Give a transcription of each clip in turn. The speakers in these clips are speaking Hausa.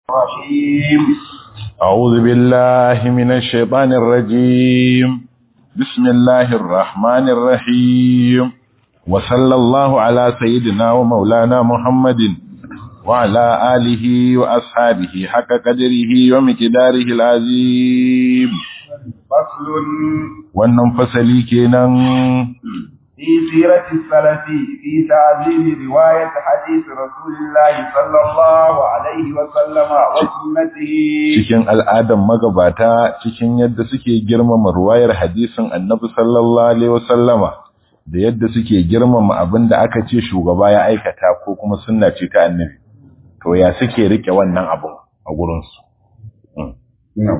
الرحيم أعوذ بالله من الشيطان الرجيم بسم الله الرحمن الرحيم وصلى الله على سيدنا ومولانا محمد وعلى آله وأصحابه حق قدره ومقداره العظيم فصل wannan fasali kenan في سيرة السلف في تعظيم رواية حديث رسول الله صلى الله عليه وسلم وسنته cikin al'adan magabata cikin yadda suke girmama ruwayar hadisin annabi sallallahu alaihi wasallama da yadda suke girmama abin da aka ce shugaba ya aikata ko kuma sunna ce ta annabi to ya suke rike wannan abun a gurinsu نعم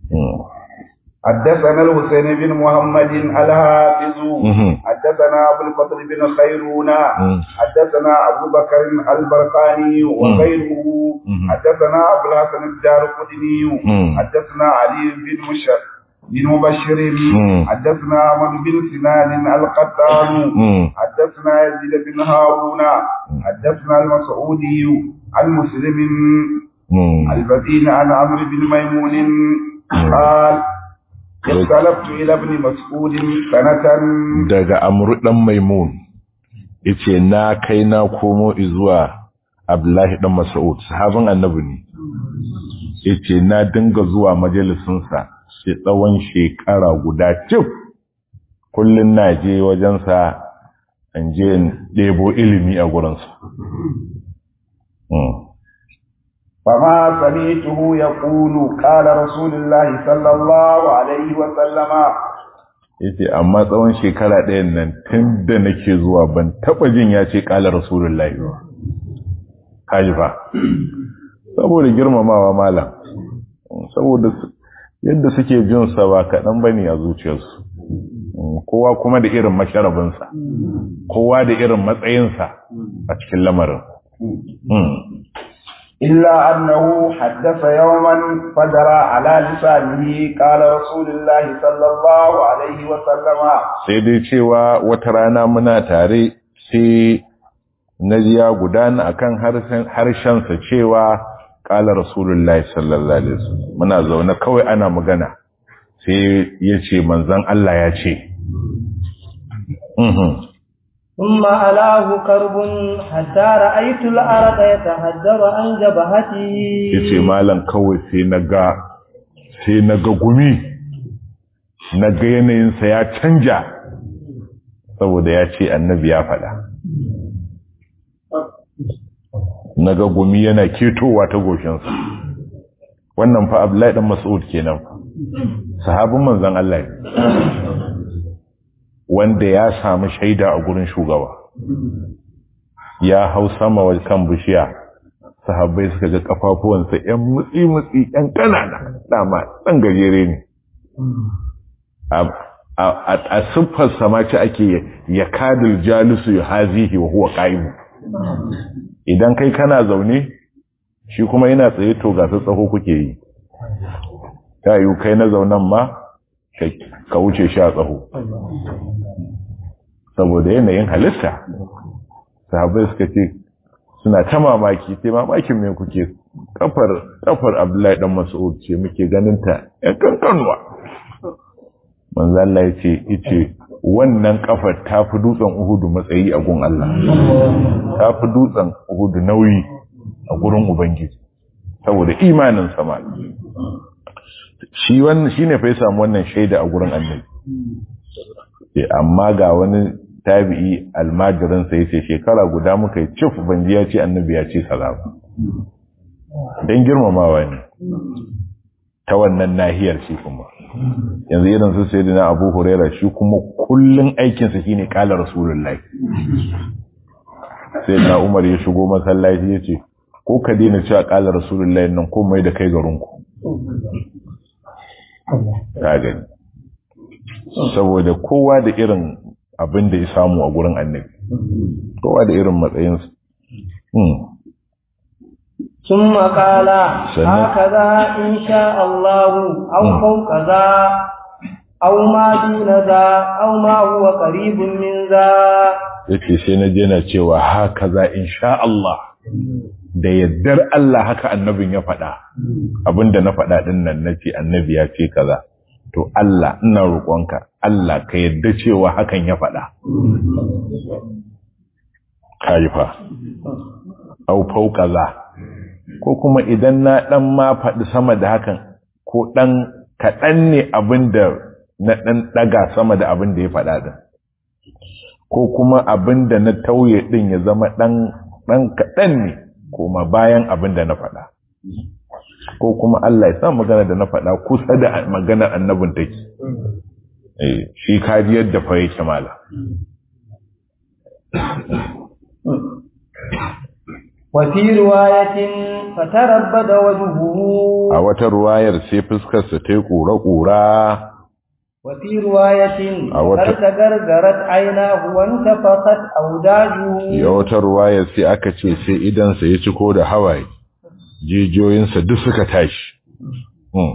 حدثنا الحسين بن محمد الحافظ مهم. حدثنا ابو الفضل بن خيرون مم. حدثنا ابو بكر البرقاني وغيره مم. حدثنا ابو الحسن الدار قدني مم. حدثنا علي بن مشر بن مبشر مم. حدثنا احمد بن سنان القطان مم. حدثنا يزيد بن هارون حدثنا المسعودي عن مسلم مم. البدين عن عمرو بن ميمون قال اختلفت الى ابن مسعود سنة daga amru dan maimun yace na kai na komo zuwa abdullahi dan mas'ud sahabin annabi ne yace na dinga zuwa majalisin sa shi tsawon shekara guda cif kullun na je wajen sa an je in debo ilimi a gurin sa mm. فما سمعته يقول قال رسول الله صلى الله عليه وسلم yace amma tsawon shekara ɗayan nan tun da nake zuwa ban taɓa jin ya ce ƙala rasulullahi ba kaji fa saboda girmamawa malam saboda su- yadda suke jin sa ba kaɗan bane a zuciyarsu kowa kuma da irin masharabinsa kowa da irin matsayinsa a cikin lamarin Mm. إلا أنه حدث يوما فجرى على لسانه قال رسول الله صلى الله عليه وسلم sai dai cewa wata rana muna tare sai na ji ya gudana akan harshen harshensa cewa ƙala rasulullahi sallallahu alaihi wasallam muna zaune kawai ana magana sai ya ce manzon Allah ya ce Mhm. ثم علاه كرب حتى رأيت الأرض يتهدر عن جبهته ya ce malam kawai sai na ga sai na ga gumi na ga yanayinsa ya canja saboda ya ce annabi ya faɗa na ga gumi yana ketowa ta goshinsa wannan fa abdullahi dan mas'ud kenan sahabin manzon Allah ne. wanda ya samu shaida a gurin shugaba ya hau sama wa kan bishiya sahabbai suka ga kafafuwansa ‘yan mutsi-mutsi ‘yan ƙanana dama ɗan gajere ne a- a a siffar samaci ake ya kadil jalisu ya hazihi wa huwa ƙa'imu idan kai kana zaune shi kuma yana tsaye to ga su tsaho kuke yi ta yi kai na zaunan ma ka- ka wuce shi a tsaho saboda yanayin halitta sahabai suka ce suna ta mamaki sai mamakin me kuke kafar kafar Abdullahi dan Mas'ud ce muke ganin ta ɗan kankanwa manzo Allah ya ce yace wannan kafar ta fi dutsen Uhudu matsayi a gun Allah ta fi dutsen Uhudu nauyi a gurin Ubangiji saboda imanin sama shi wannan shine fa ya samu wannan shaida a gurin Annabi Eh, amma ga wani tabi'i almajirinsa ya ce shekara guda muka yi cif banji ya ce annabi ya ce salama don girmamawa ne ta wannan nahiyar shi kuma yanzu irin su sai na abu huraira shi kuma kullum aikinsa shi ne kala rasulullahi sai na umar ya shigo masallaci ya ce ko ka daina cewa kala rasulullahi nan ko mai da kai garinku ka gani saboda kowa da irin abin da ya samu a gurin annabi kowa da irin matsayinsa Hmm. ثم قال سنة. هكذا إن شاء الله أو مم. فوق ذا أو ما دون ذا أو ما هو قريب من ذا yake sai na je na cewa haka za insha Allah da yaddar Allah haka annabin ya faɗa abinda na faɗa ɗin nan na ce annabi ya ce kaza to Allah ina roƙonka Allah ka yadda cewa hakan ya faɗa kaifa au fau kaza ko kuma idan na ɗan ma faɗi sama da hakan ko ɗan kaɗan ne abinda na ɗan ɗaga sama da abin da ya faɗa ɗin ko kuma abin da na tauye ɗin ya zama ɗan kaɗan ne kuma bayan abin da na faɗa ko kuma Allah ya sa magana da na faɗa kusa da maganar annabin take shi kariyar da fa yake mala وفي رواية فتربد وجهه a wata ruwayar sai fuskarsa ta yi ƙura-ƙura وفي رواية أو ت- تغرغرت عيناه وانتفخت أوداجه ya wata ruwayar sai aka ce sai idansa ya ciko da hawaye jijiyoyinsa duk suka tashi Hmm.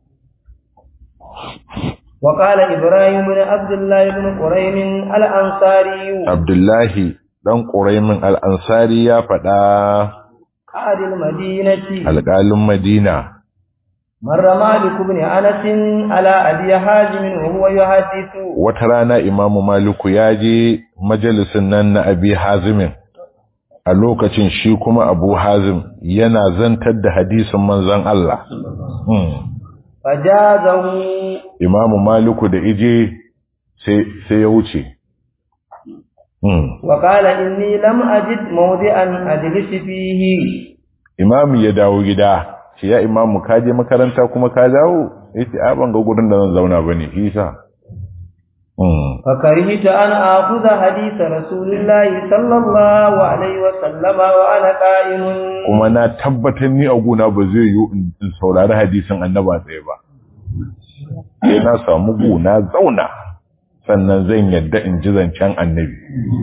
وقال إبراهيم بن عبد الله بن قريم الأنصاري abdullahi ɗan ƙuraimin al'ansari ya faɗa قائد المدينة alƙalin madina مر مالك بن أنس على أبي حازم وهو يحدث wata rana imamu maliku ya je majalisin nan na abi hazimin a lokacin shi kuma abu hazim yana zantar da hadisin manzan Allah Hmm. فجازه imamu maliku da ije sai sai ya wuce Hmm. وقال إني لم أجد موضعا أجلس فيه imamu ya dawo gida shi ya imamu ka je makaranta kuma ka dawo yace a ban ga gurin da zan zauna bane isa Hmm. فكرهت أن آخذ حديث رسول الله صلى الله عليه وسلم وأنا قائم kuma na tabbatar ni a guna ba zai yi in in saurari hadisin annaba tsaye ba sai na samu guna zauna sannan zan yadda in ji zancen annabi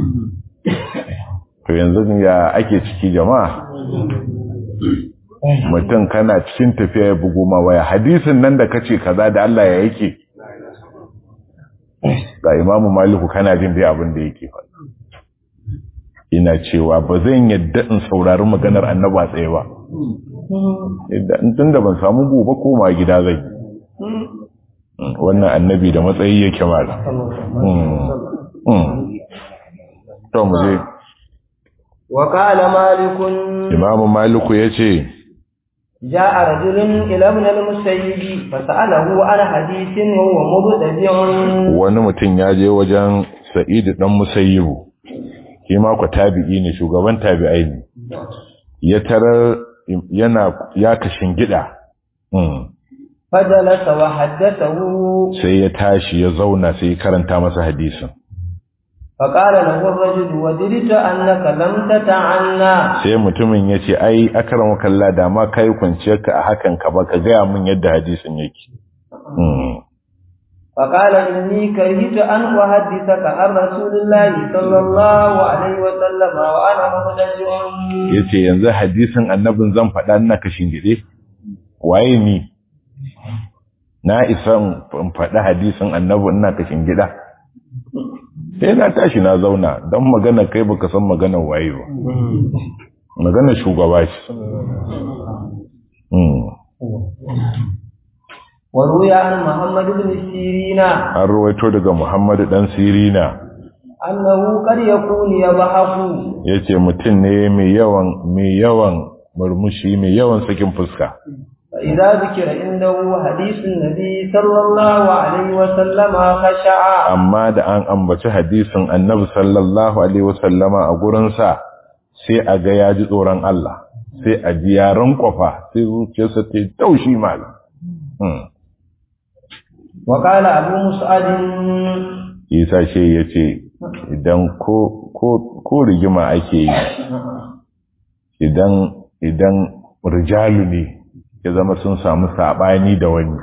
to yanzu ya ake ciki jama'a mutum kana cikin tafiya ya bugu ma waya hadisin nan da kace kaza da Allah ya yake ga imamu maliku kana jin dai abin da yake faɗa ina cewa ba zan yadda in saurari maganar annaba tsaye ba idan tun da ban samu gobe koma gida zai wannan annabi da matsayi yake mala to mu je وقال مالك imamu maliku ya ce جاء رجل إلى ابن المسيب فسأله عن حديث وهو مبتدع wani mutum ya je wajen sa'idu dan musayyibu shi ma ku tabi'i ne shugaban tabi'ai ne ya tarar yana ya kashin gida فجلس وحدثه sai ya tashi ya zauna sai ya karanta masa hadisin فقال له الرجل ودرت أنك لم تتعنى sai mutumin ya ce ai akramu kalla da ma kai kwanciyarka a hakan ka ba ka gaya min yadda hadisin yake Hmm. فقال إني كرهت أن أحدثك عن رسول الله صلى الله عليه وسلم وأنا مبتدع ya ce yanzu hadisin annabin zan faɗa ina kashin gide waye ni na isa in faɗi hadisin annabi ina kashin gida sai na tashi na zauna don magana kai baka san maganar waye ba maganar shugaba ce Hmm. وروي عن محمد بن سيرين an ruwaito daga muhammadu dan sirina أنه قد يكون يضحك ya ce mutum ne mai yawan mai yawan murmushi mai yawan sakin fuska فإذا ذكر عنده حديث النبي صلى الله عليه وسلم خشع amma da an ambaci hadisin annabi sallallahu alaihi wasallama a gurinsa sai a ga ya ji tsoron Allah sai a ji yaran kwafa sai zuciyarsa ta yi taushi malam Hmm. وقال أبو مسعد isa ce ya ce idan ko, ko, ko rigima ake yi idan idan rijalu ne ya zama sun samu saɓani da wani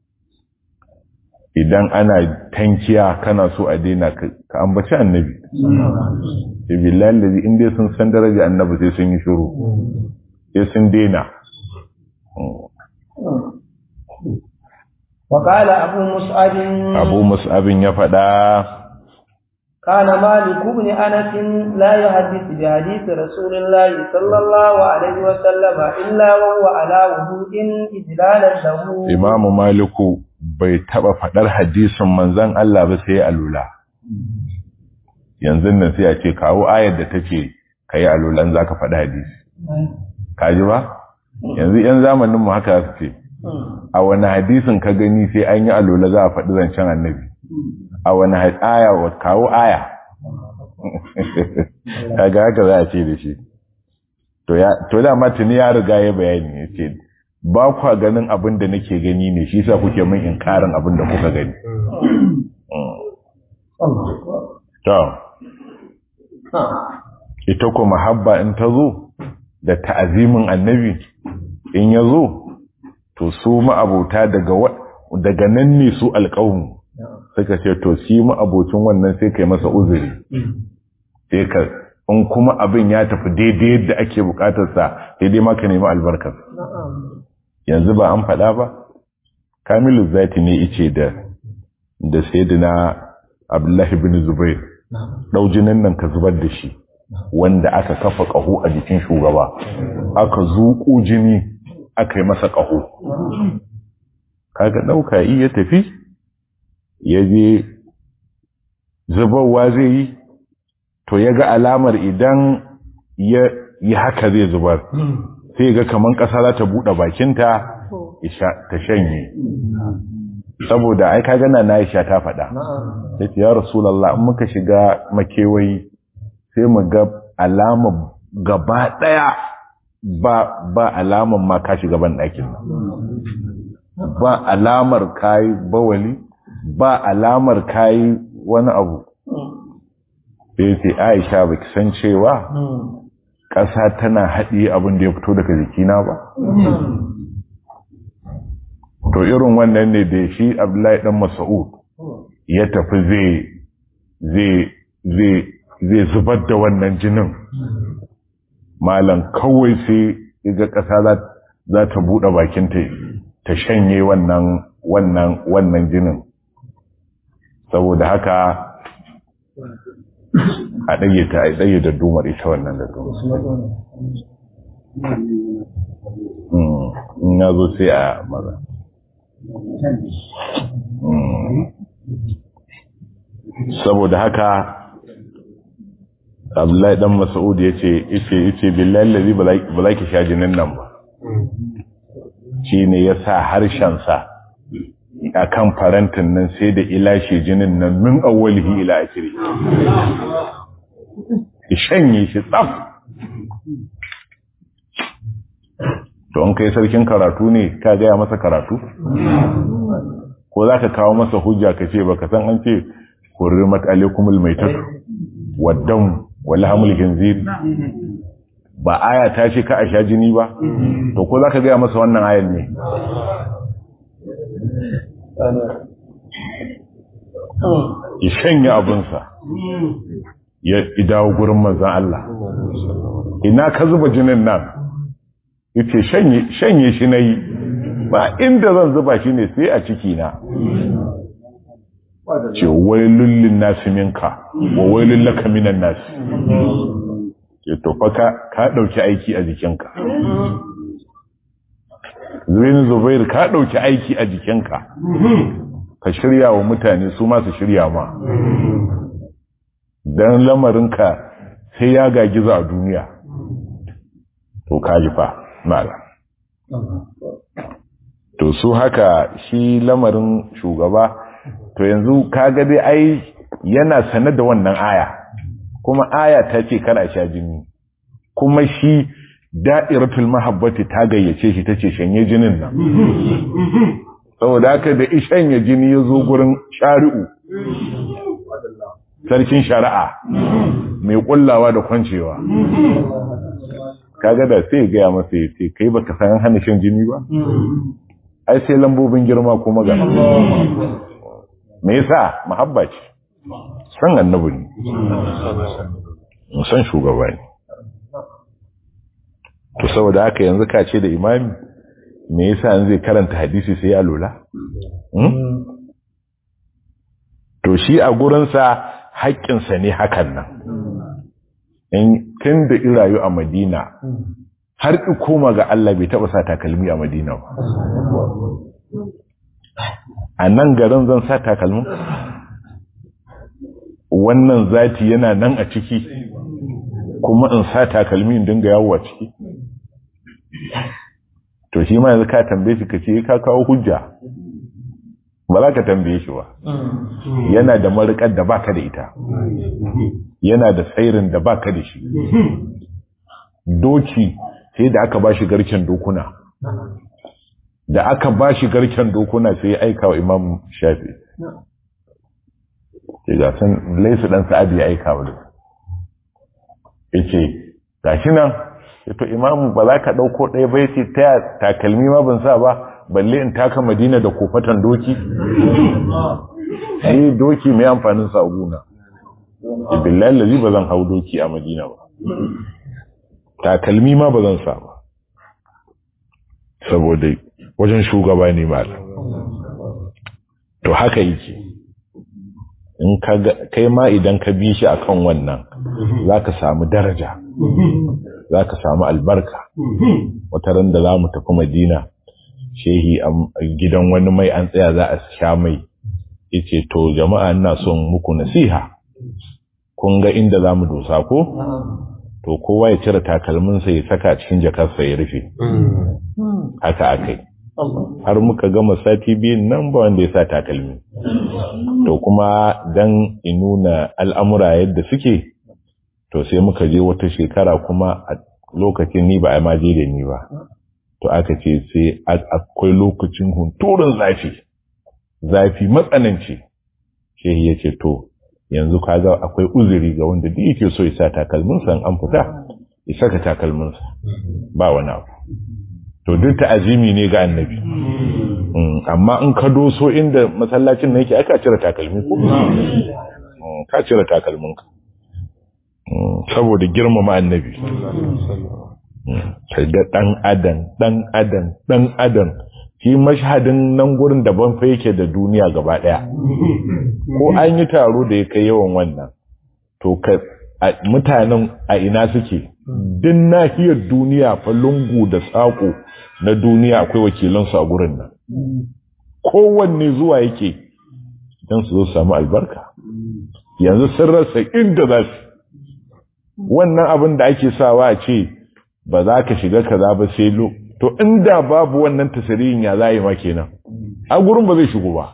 idan ana tankiya kana so a daina ka ka ambaci annabi billahi allazi in dai sun san daraja annabi sai sun yi shiru sai sun daina وقال أبو مسعد abu mus'abin ya faɗa كان مالك بن أنس لا يحدث بحديث رسول الله صلى الله عليه وسلم إلا وهو على وضوء إجلالا له Imamu Maliku bai taba faɗar hadisin manzon Allah ba sai alula. Yanzu nan sai a ce kawo ayar da take kai alulan zaka faɗi hadisi. Kaji ba? Yanzu ‘yan zamanin mu haka su ce, a wani hadisin ka gani sai an yi alula za a faɗi zancen annabi. A wani aya wa kawo aya. Kaga haka za a ce da shi. To da tuni ya riga ya bayani ya ce, ba kwa ganin abin da nake gani ne shi sa kuke min inkarin abin da kuka gani. To, ita kuma habba in ta zo da ta'azimin annabi in ya zo, to su ma'abota daga nan ne su alƙawun suka ce to si ma'abocin wannan sai kai masa uzuri. Sai ka, in kuma abin ya tafi daidai yadda ake bukatarsa daidai maka nemi albarkar. yanzu ba an faɗa ba kamilu zati ne ice da da sayyidina abdullahi bin zubair ɗaujinin nan ka zubar da shi wanda aka kafa ƙaho a jikin shugaba aka zuƙo jini aka yi masa ƙaho kaga ɗauka iya tafi ya je zubarwa zai yi to ya ga alamar idan ya yi haka zai zubar sai ga kaman ƙasa za ta buɗe bakinta ta shanye saboda ai ka gana na Aisha ta faɗa sai ya rasulullah in muka shiga makewayi sai mu ga alama gaba ɗaya ba ba alaman ma ka shiga ban ɗakin nan ba alamar kayi bawali ba alamar kayi wani abu sai sai Aisha baki san cewa ƙasa tana haɗiye abin da ya fito daga jikina ba? To irin wannan ne da shi Abdullahi ɗan Masa'ud ya tafi zai zubar da wannan jinin. Malam kawai sai ga ƙasa za ta buɗe bakinta ta shanye wannan wannan wannan jinin. Saboda haka a ɗage ta a ɗage da dumar ita wannan da dumar in ya zo sai a maza saboda haka abdullahi dan mas'ud ya ce ice ice billahi lalzi ba za ki sha jinin nan ba shi ne ya sa harshensa a kan farantin nan sai da ilashe jinin nan min awwalihi ila akiri ki shanye shi tsaf to an kai sarkin karatu ne ka gaya masa karatu ko za ka kawo masa hujja ka ce baka san an ce hurrimat alaikumul maitatu waddam wal hamul khinzir ba aya ta ce ka a sha jini ba to ko za ka gaya masa wannan ayan ne ya shanya abinsa ya dawo gurin manzan Allah ina ka zuba jinin nan yace shanye shi nayi ba inda zan zuba shi ne sai a ciki na ce wailul lin nasi minka wa wailul laka minan nasi ce to fa ka ka dauki aiki a jikinka Zubair Zubair ka dauki aiki a jikinka ka shirya wa mutane su ma su shirya ma dan lamarinka sai ya gagiza a duniya to kaji fa mala to su haka shi lamarin shugaba to yanzu kaga dai ai yana sane da wannan aya kuma aya ta ce kar a sha jini kuma shi da'iratul mahabbati ta gayyace shi tace shanye jinin nan saboda haka da ishanye jini ya zo gurin shari'u sarkin shari'a mai kullawa da kwancewa kaga da sai gaya masa ya ce kai baka san hana shan jini ba ai sai lambobin girma kuma ga me yasa mahabba ce san annabi ne san shugaba ne to saboda haka yanzu ka ce da imami me yasa an zai karanta hadisi sai ya lura to shi a gurinsa haƙƙinsa ne hakan nan in tun da irayu a madina har ki koma ga Allah bai taɓa sa takalmi a madina ba a nan garin zan sa takalmi wannan zati yana nan a ciki kuma in sa takalmi in dinga yawo a ciki to shi ma yanzu ka tambaye shi ka ce ka kawo hujja ba za ka tambaye shi ba yana da marikar da baka da ita yana da tsairin da baka da shi doki sai da aka ba shi garken dokuna da aka ba shi garken dokuna sai ya aika wa imam shafi ke gasan laisu ɗan sa'adu ya aika wa ya ce gashi nan to imamu ba za ka ɗauko ɗaya bai ce ta takalmi ma ban sa ba balle in taka madina da kofatan doki ni doki mai amfanin sa guna billahi lazi ba zan hau doki a madina ba takalmi ma ba zan sa ba saboda wajen shugaba ne malam to haka yake in kai ma idan ka bi shi akan wannan za ka samu daraja za ka samu albarka wata ran da za mu tafi madina shehi a gidan wani mai an tsaya za a sha mai yace to jama'a ina son muku nasiha kun ga inda za mu dosa ko to kowa ya cire takalminsa ya saka cikin jakarsa ya rufe haka akai har muka gama sati biyun nan ba wanda ya sa takalmi to kuma dan inuna al'amura yadda suke to sai muka je wata shekara kuma a lokacin ni ba a maje da ni ba to aka ce sai akwai lokacin hunturin zafi zafi matsananci shehi ya ce to yanzu kaga akwai uzuri ga wanda duk yake so ya sa takalminsa an fita ya saka takalminsa ba wani abu to duk ta'azimi ne ga annabi amma in ka doso inda masallacin nan yake aka cire takalmi ko ka cire takalminka saboda girmama annabi ga dan adam dan adam dan adam shi mashhadin nan gurin daban fa yake da duniya gaba daya ko an yi taro da ya kai yawan wannan to ka mutanen a ina suke din nahiyar duniya fa lungu da sako na duniya akwai wakilansu a gurin nan kowanne zuwa yake don su zo samu albarka yanzu sun rasa inda za su wannan abin da ake sawa a ce ba za ka shiga kaza ba sai lo to inda babu wannan tasiriyin ya za yi ma kenan a gurin ba zai shigo ba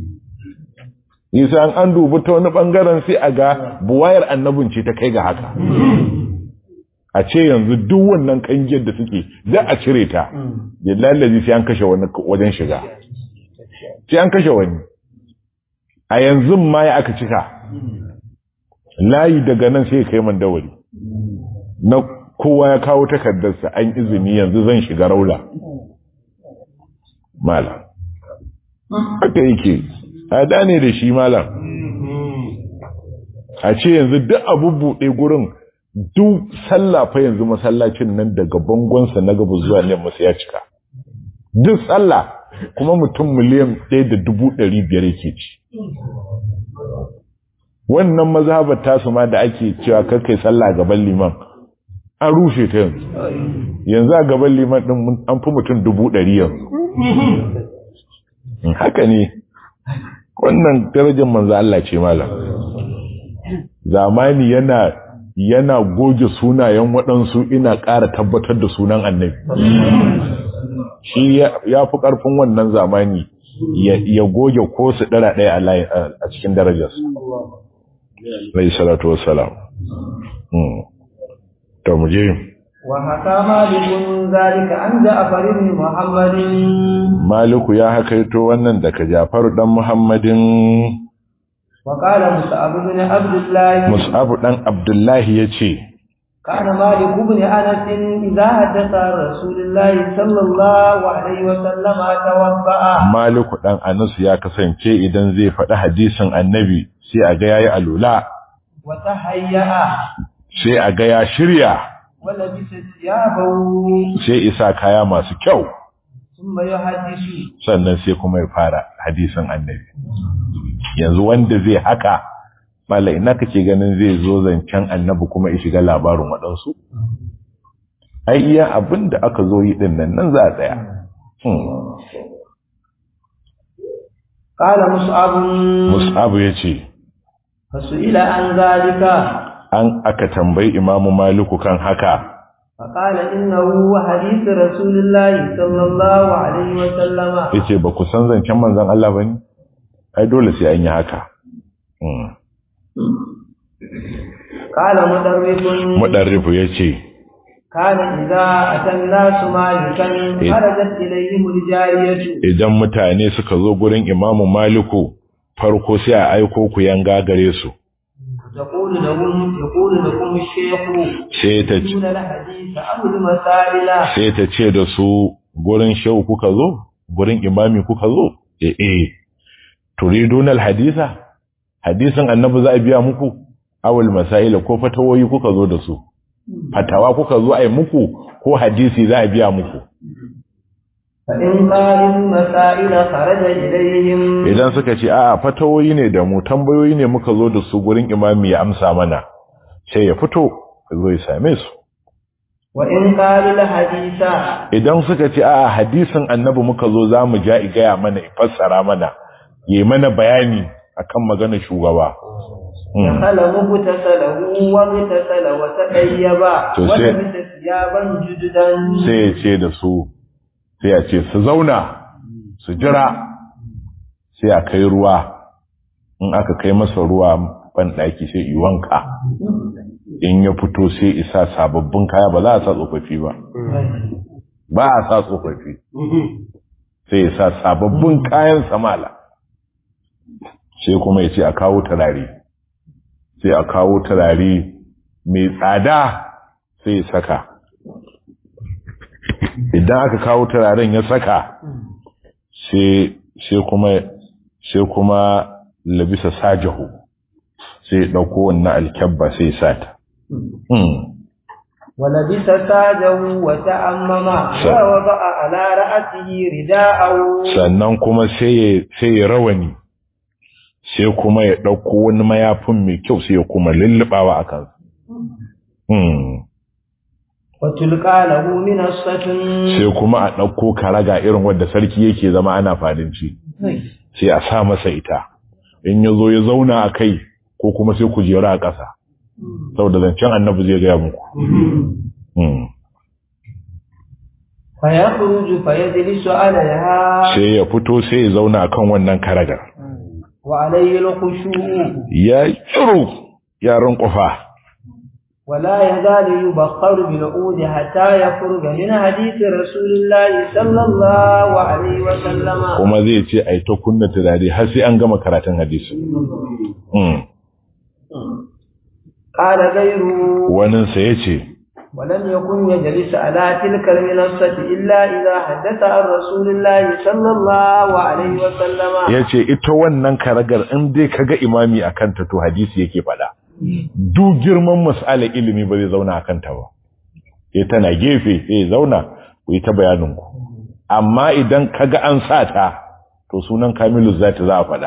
nisa an dubi ta wani bangaren sai a ga buwayar annabin ce ta kai ga haka a ce yanzu duk wannan kangiyar da suke za a cire ta da lalazi sai an kashe wani wajen shiga sai an kashe wani a yanzu ma ya aka cika layi daga nan sai kai man dawari na kowa ya kawo takardarsa an izini yanzu zan shiga raula malam haka yake tsada ne da shi malam a ce yanzu duk abu buɗe gurin duk sallah fa yanzu masallacin nan daga bangonsa na gaba zuwa yamma sai ya cika duk sallah kuma mutum miliyan ɗaya da dubu ɗari biyar yake ci wannan mazhabar tasu ma da ake cewa kai sallah gaban liman an rushe ta yanzu yanzu a gaban liman ɗin an fi mutum dubu ɗari yanzu haka ne wannan darajar manzo Allah ce malam zamani yana yana goge sunayen waɗansu ina ƙara tabbatar da sunan annabi shi ya fi ƙarfin wannan zamani ya goge ko su ɗara ɗaya a cikin darajarsu rai salatu wassalam to mu je وحكى مالك ذلك عن جعفر بن محمد مالك يا حكيتو wannan daga Ja'far dan Muhammadin وقال مصعب بن عبد الله Mus'ab dan Abdullah yace كان مالك بن انس اذا حدث عن رسول الله صلى الله عليه وسلم توضا Malik dan Anas ya kasance idan zai faɗi hadisin Annabi sai a ga yayi alula وتهيأ sai a ga ya shirya ولبس ثيابه sai isa kaya masu kyau ثم يحدث sannan sai kuma ya fara hadisin Annabi yanzu wanda zai haka malai ina kake ganin zai zo zancen annabi kuma ya shiga labarin waɗansu ai iya abin da aka zo yi ɗin nan nan za a tsaya Kala Mus'abun mus'abu ya ce fasu'ila an zalika an aka tambayi imamu maliku kan haka فقال إنه حديث رسول الله صلى الله عليه وسلم ya ce ba ku san zancen manzan Allah ba ne ai dole sai an yi haka Mm. قال مدرس muɗarrifu ya ce كان إذا أتى الناس مالكا خرجت إليهم الجارية idan mutane suka zo gurin imamu maliku farko sai a aiko ku yanga gare su تقول لهم يقول لكم الشيخ sai ta دون الحديث أو المسائل sai ta ce da su gurin shehu kuka zo gurin imami kuka zo eh eh turidun alhadisa hadisin annabi za a biya muku awal masaila ko fatawoyi kuka zo da su fatawa kuka zo ai muku ko hadisi za a biya muku فإن قالوا المسائل خرج إليهم idan suka ce a'a fatawoyi ne da mu tambayoyi ne muka zo da su gurin imami ya amsa mana sai ya fito ya zo ya same su وإن قالوا الحديث idan suka ce a'a hadisin annabi muka zo za mu ja igaya mana fassara mana yi mana bayani akan maganar shugaba Mm. دخل مغتسله واغتسل وتطيبا To sai- ولبس ثيابا جددا sai ya ce da su sai ya ce su zauna su jira sai a kai ruwa in aka kai masa ruwa ban ɗaki sai yi wanka in ya fito sai isa sababbin kaya ba za a sa tsofaffi ba ba a sa tsofaffi sai ya sa sababbin kayan samala sai kuma ya ce a kawo turare sai a kawo turare mai tsada sai ya saka idan aka kawo turaren ya saka sai sai kuma sai kuma labisa sajahu sai ya ɗauko wannan alkyabba sai ya sata Hmm. ولبس تاجه وتأمم ووضع على رأسه رداءه sannan kuma sai ya sai ya rawani sai kuma ya ɗauko wani mayafin mai kyau sai ya kuma lullubawa a kansa Hmm. وتلقى له منصة sai kuma a ɗauko karaga irin wadda sarki yake zama ana fadinci sai a sa masa ita in ya zo ya zauna a kai ko kuma sai ku jera a ƙasa saboda zancen annabi zai gaya muku Hmm. فيخرج فيجلس عليها sai ya fito sai ya zauna a kan wannan karagar وعليه الخشوع ya tsiro yaran ƙwafa ولا يزال يبخر بالعود حتى يخرج من حديث رسول الله صلى الله عليه وسلم kuma zai ce a ta kunna turare har sai an gama karatun hadisi Hmm. قال غيره waninsa ya ce ولم يكن يجلس على تلك المنصة إلا إذا حدث عن رسول الله صلى الله عليه وسلم ya ce ita wannan karagar in dai kaga imami a kanta to hadisi yake faɗa duk girman mas'alar ilimi ba zai zauna a kanta ba ya tana gefe sai ya zauna ku yi ta bayaninku amma idan kaga an sa ta to sunan kamilu zata za a faɗa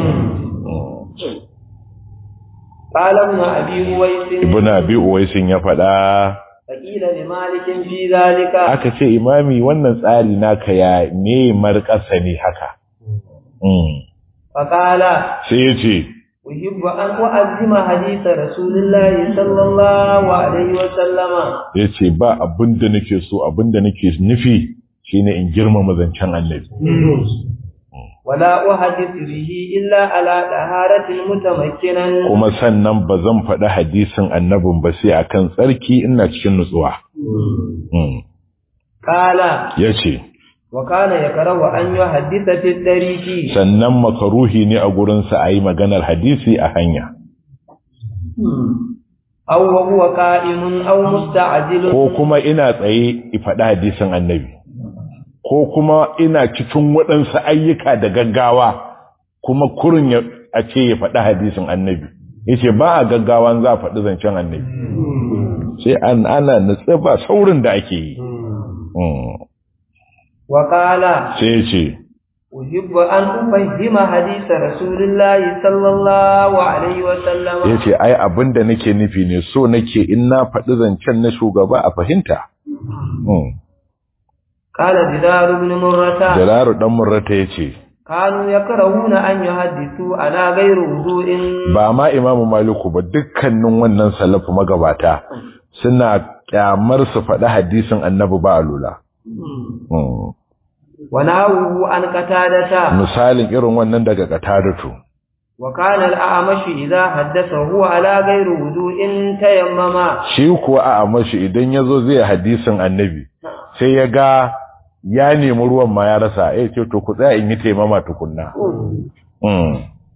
قال ابن أبي هويس ibn abi uwaisin ya faɗa فقيل لمالك في ذلك aka ce imami wannan tsari naka ya ne marƙasa ne haka Mm. فقال sai ya ce أحب أن أعظم حديث رسول الله صلى الله عليه وسلم ya ce ba abin da nake so abin da nake nufi shine in girmama zancen annabi ولا أحدث به إلا على طهارة متمكنا kuma sannan ba zan faɗi hadisin annabin ba sai akan tsarki ina cikin nutsuwa Mm. قال ya ce وكان يكره أن يحدث في الطريق sannan makaruhi ne a gurinsa a yi maganar hadisi a hanya أو وهو قائم أو مستعجل ko kuma ina tsaye i faɗi hadisin annabi ko kuma ina cikin waɗansu ayyuka da gaggawa kuma kurin ya a ce ya faɗi hadisin annabi ya ce ba a gaggawa za a faɗi zancen annabi sai an ana nutse ba saurin da ake yi Mm. وقال sai ya ce أحب أن أفهم حديث رسول الله صلى الله عليه وسلم yace ai abinda nake nufi ne so nake in na faɗi zancen na shugaba a fahimta Mm. قال جدار بن مرة Jalaru dan Murrata yace كانوا يكرهون أن يحدثوا على غير وضوء ba ma Imam Maliku ba dukkanin wannan salafu magabata suna kyamar su faɗi hadisin Annabi ba alula Mm. ونهوه عن قتادة misalin irin wannan daga Qatadatu وكان الأعمش إذا حدث هو على غير وضوء تيمم shi kuwa a amashi idan yazo zai hadisin Annabi sai ya ga ya nemi ruwan ma ya rasa eh ce to ku tsaya in yi taimama tukunna mm.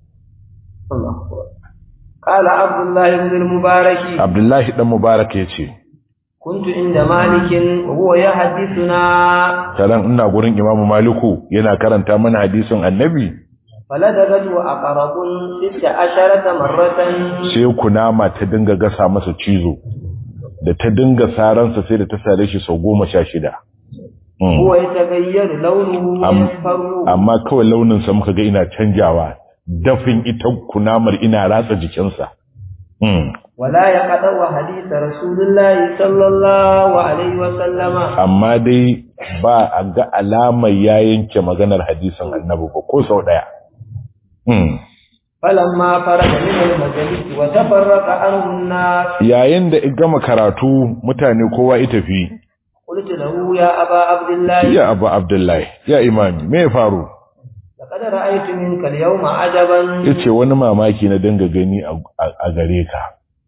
قال عبد الله بن المبارك Abdullahi dan Mubarak yace كنت عند مالك وهو يحدثنا taran ina gurin Imam Maliku yana karanta mana hadisin Annabi فلدغت وأقرب ست عشرة مرة sai kunama ta dinga gasa masa cizo da ta dinga saransa sai da ta sare shi sau goma sha shida Mm. هو يتغير لونه Am- ويصفر amma kawai launinsa muka ga ina canjawa dafin ita kunamar ina ratsa jikinsa Mm. ولا يقطع حديث رسول الله صلى الله عليه وسلم amma dai ba a ga alamar ya yanke maganar hadisin annabi ba ko sau ɗaya Mm. فلما فرغ من المجلس وتفرق عنه الناس yayin da i gama karatu mutane kowa ita fi قلت له يا أبا عبد الله ya abu abdullahi ya imami me ya faru لقد رأيت منك اليوم عجبا ya ce wani mamaki na dinga gani a a gare ka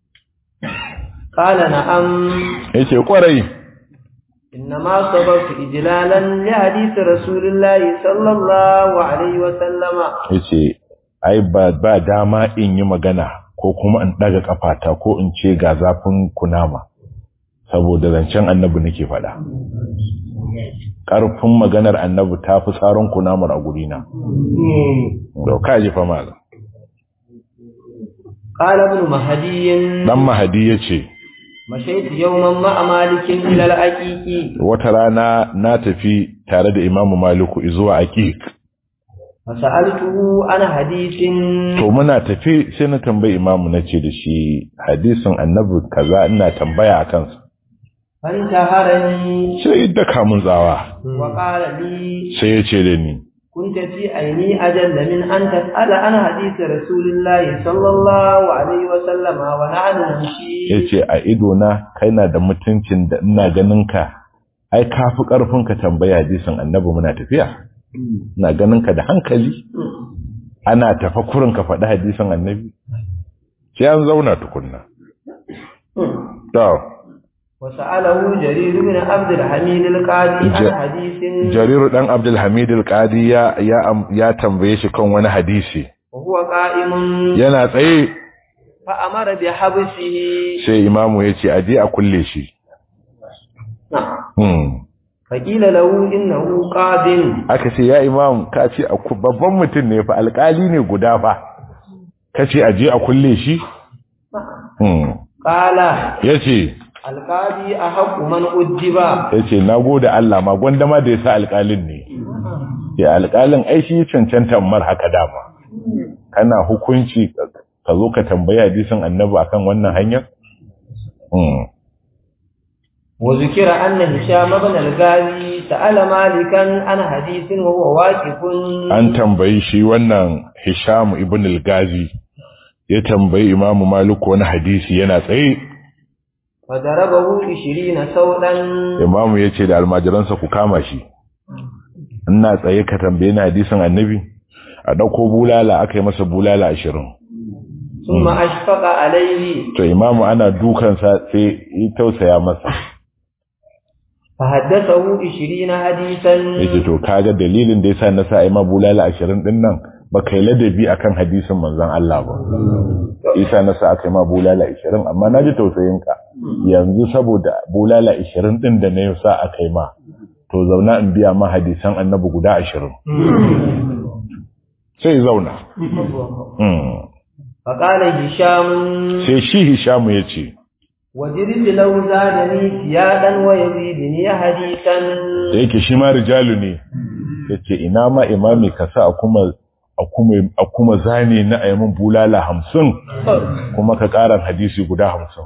قال نعم ya ce kwarai إنما صبرت إجلالا لحديث رسول الله صلى الله عليه وسلم ya ce ai ba ba dama in yi magana ko kuma in ɗaga kafata ko in ce ga zafin kunama saboda zancen annabi nake faɗa ƙarfin maganar annabi ta fi tsaron kunamar a gurina da ka ji fa malam قال ابن مهدي dan mahadi ya ce مشيت يوما مع مالك إلى العقيق wata rana na tafi tare da imamu maliku zuwa aqiq فسألته عن حديث to muna tafi sai na tambayi imamu na ce da shi hadisin annabi kaza ina tambaya a kansa فانتهرني sai daka mun tsawa وقال لي sai ya ce da ni كنت في عيني أجل من أن تسأل عن حديث رسول الله صلى الله عليه وسلم ونحن نمشي ya ce a idona kai na da mutuncin da ina ganin ka ai ka fi ƙarfin ka tambaya hadisin annabi muna tafiya ina ganin ka da hankali ana tafa kurin ka faɗi hadisin annabi sai an zauna tukunna to وسأله جرير بن عبد الحميد القاضي عن ج- حديث jariru dan abdulhamid al-qadi ya ya am- ya tambaye shi kan wani hadisi وهو قائم yana tsaye فأمر بحبسه sai imamu ya ce aje a kulle shi نعم hmm. فقيل له إنه قاض aka ce ya imam ka ce a ku- babban mutum ne fa alkali ne guda fa ka ce aje a kulle shi hmm. قال ya ce القاضي أحق من أجب ya ce na gode Allah ma gwanda ma da ya sa alkalin ne ya alkalin ai shi cancanta mar haka dama kana hukunci ka zo ka tambayi hadisin annabi akan wannan hanyar hmm. وذكر أن هشام بن الغازي سأل مالكا عن حديث وهو واقف an tambayi shi wannan Hisham ibn al-Gazi ya tambayi Imam Malik wani hadisi yana tsaye فضربه عشرين سودا Imam ya ce da almajiransa ku kama shi ina tsaye ka tambaye ni hadisin Annabi a dauko bulala aka yi masa bulala 20 ثم أشفق عليه to Imam ana dukansa sai ya tausaya masa فحدثه عشرين حديثا yace to kaga dalilin da yasa na sa ai ma bulala 20 din nan ba kai ladabi akan hadisin manzon Allah ba isa na sa aka yi ma bulala 20 amma naji tausayinka yanzu saboda bulala 20 din da na sa aka yi ma to zauna in biya ma hadisan annabi guda 20 sai zauna Mm. فقال هشام sai shi Hishamu yace وجرت لو زادني سيادا ويزيدني حديثا da yake shi ma rijalu ne yace ina ma imami ka sa a kuma a kuma a kuma zane na ayyamin bulala hamsin kuma ka ƙara hadisi guda hamsin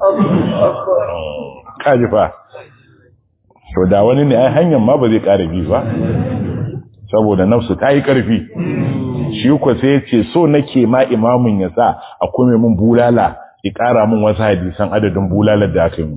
kaji fa to da wani ne ai hanyar ma ba zai ƙara bi ba saboda nafsu ta yi ƙarfi shi ko sai ya ce so nake ma imamin ya sa a kuma min bulala ya ƙara min wasu hadisan adadin bulalar da aka yi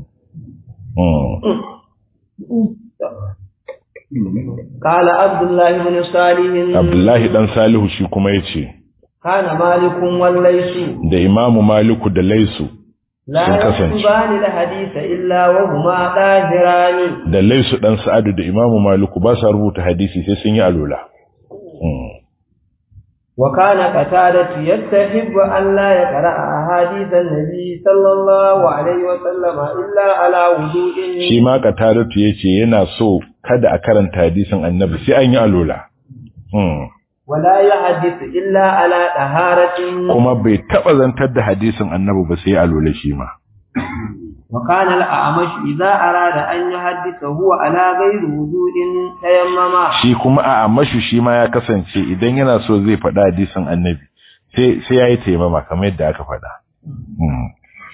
قال عبد الله بن صالح Abdullahi dan Salihu shi kuma ya ce كان مالك والليث da imamu Maliku da Laisu لا sun kasance. يكتبان الحديث إلا وهما طاهران da Laisu dan Sa'adu da imamu Maliku ba sa rubuta hadisi sai sun yi alola وكان قتادة يستحب أن لا يقرأ أحاديث النبي صلى الله عليه وسلم إلا على وضوء shi ma Qataratu yace yana so kada a karanta hadisin Annabi sai an yi alola Hmm. ولا يحدث إلا على طهارة kuma bai taba zantar da hadisin Annabi ba sai alola shi ma وكان الأعمش إذا أراد أن يحدث هو على غير وضوء تيمم shi kuma a amashu shi ma ya kasance idan yana so zai faɗa hadisin Annabi sai sai yayi taimama kamar yadda aka faɗa Hmm.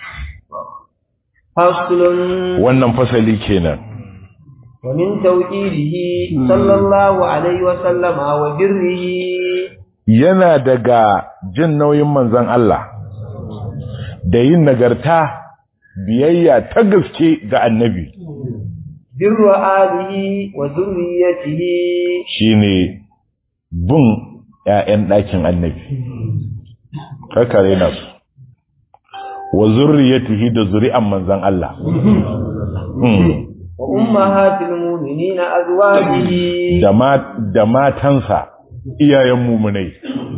فصل wannan fasali kenan ومن توحيده صلى الله عليه وسلم وبره yana daga jin nauyin manzon Allah da yin nagarta biyayya ta gaske ga annabi بر آله وذريته shine bin ƴaƴan ɗakin annabi kakare na su wa zurriyatihi da zuri'an manzon Allah Hmm. وأمهات المؤمنين أزواجه da ma da matansa iyayen mumunai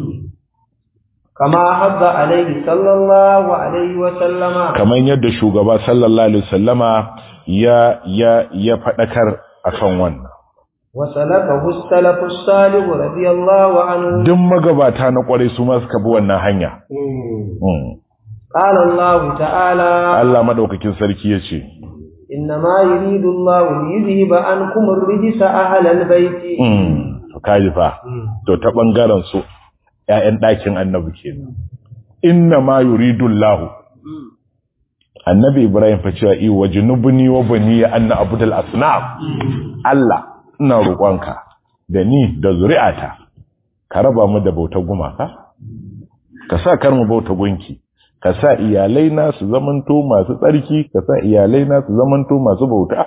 كما حض عليه صلى الله عليه وسلم kamar yadda shugaba sallallahu alaihi wasallama ya ya ya fadakar akan wannan وسلكه السلف الصالح رضي الله عنه duk magabata na kwarai su ma suka bi wannan hanya Mm. قال الله تعالى Allah madaukakin sarki yace إنما يريد الله ليذهب عنكم الرجس أهل البيت mm to kaji fa to ta bangaren su ƴaƴan ɗakin annabi kenan inna ma yuridu Allah annabi Ibrahim fa cewa i wajnubni wa bani anna abudal asnam Allah ina roƙonka da ni da zuri'ata ka raba mu da bautar gumaka ka sa kar mu bauta gunki ka sa iyalai na su zamanto masu tsarki ka sa iyalai na su zamanto masu bauta